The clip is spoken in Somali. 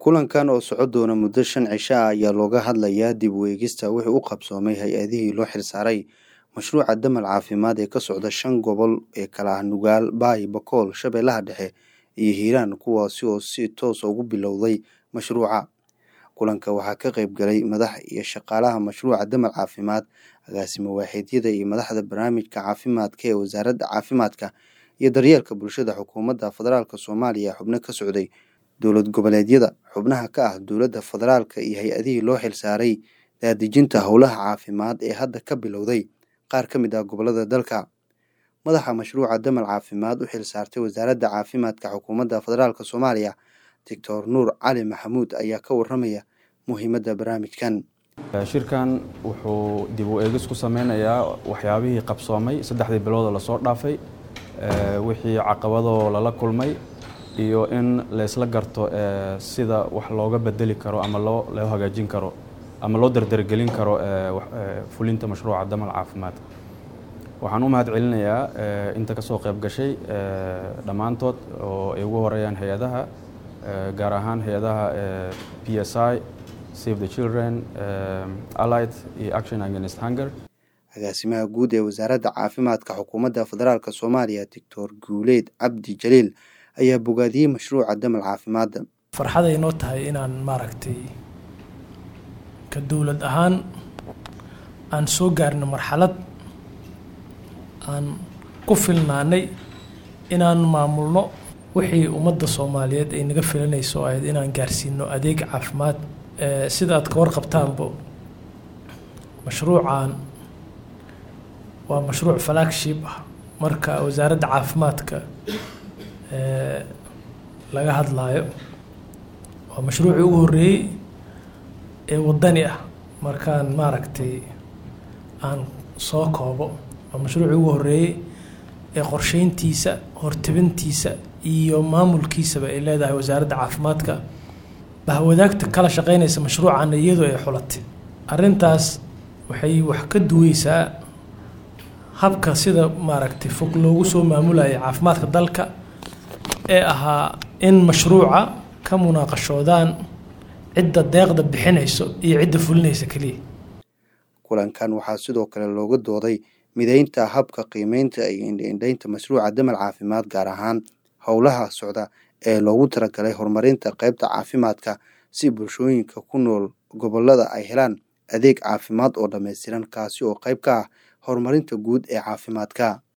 kulankan oo soco doona muddo shan cisho ah ayaa looga hadlayaa dib u eegista wixii u qabsoomay hay-adihii loo xilsaaray mashruuca damal caafimaad ee ka socda shan gobol ee kala ah nugaal baay bakool shabeellaha dhexe iyo hiiraan kuwaasi oo si toosa ugu bilowday mashruuca kulanka waxaa ka qayb galay madax iyo shaqaalaha mashruuca damal caafimaad agaasimo waaxiidyada iyo madaxda barnaamijka caafimaadka ee wasaaradda caafimaadka iyo daryeelka bulshada xukuumadda federaalk soomaaliya xubno ka socday dowlad goboleedyada xubnaha ka ah dowladda federaalka iyo hay-adihii loo xilsaaray daadejinta howlaha caafimaad ee hadda ka bilowday qaar ka mid ah gobolada dalka madaxa mashruuca damal caafimaad u xilsaartay wasaaradda caafimaadka xukuumadda federaalk soomaaliya doctor nuur cali maxamuud ayaa ka waramaya muhiimadda barnaamijkan shirkan wuxuu dib u eegis ku sameynayaa waxyaabihii qabsoomay saddexdii biloodoo lasoo dhaafay wixii caqabadoo lala kulmay iyo in laysla garto sida wax looga bedeli karo ama loo loo hagaajin karo ama loo dardargelin karo fulinta mashruuca damal caafimaad waxaan u mahad celinayaa inta ka soo qayb gashay dhammaantood oo ay ugu horeeyaan hay-adaha gaar ahaan hay-adaha p s i save the children allied iyo action against hunger agaasimaha guud ee wasaaradda caafimaadka xukuumadda federaalk soomaaliya doctor guuleed cabdi jaliil ayaa bogaadiyey mashruuca damal caafimaadda farxaday noo tahay inaan maaragtay ka dowlad ahaan aan soo gaarno marxalad aan ku filnaanay inaan maamulno wixii ummadda soomaaliyeed ay naga filanayso ahayd inaan gaarsiino adeeg caafimaad sida aad ka warqabtaanbo mashruucan waa mashruuc flagship ah marka wasaaradda caafimaadka laga hadlaayo waa mashruucii ugu horreeyey ee waddani ah markaan maaragtay aan soo koobo waa mashruucii ugu horreeyey ee qorsheyntiisa hortebintiisa iyo maamulkiisaba ay leedahay wasaaradda caafimaadka bahwadaagta kala shaqeynaysa mashruucana iyadoo ay xulatay arrintaas waxay wax ka duweysaa habka sida maaragtay fog loogu soo maamulaya caafimaadka dalka ee ahaa in mashruuca ka munaaqashoodaan cidda deeqda bixinayso iyo cidda fulinaysa keliya kulankan waxaa sidoo kale looga dooday mideynta habka qiimeynta iyo indhaindhaynta mashruuca damal caafimaad gaar ahaan howlaha socda ee loogu talagalay horumarinta qeybta caafimaadka si bulshooyinka ku nool gobolada ay helaan adeeg caafimaad oo dhammaystiran kaasi oo qayb ka ah horumarinta guud ee caafimaadka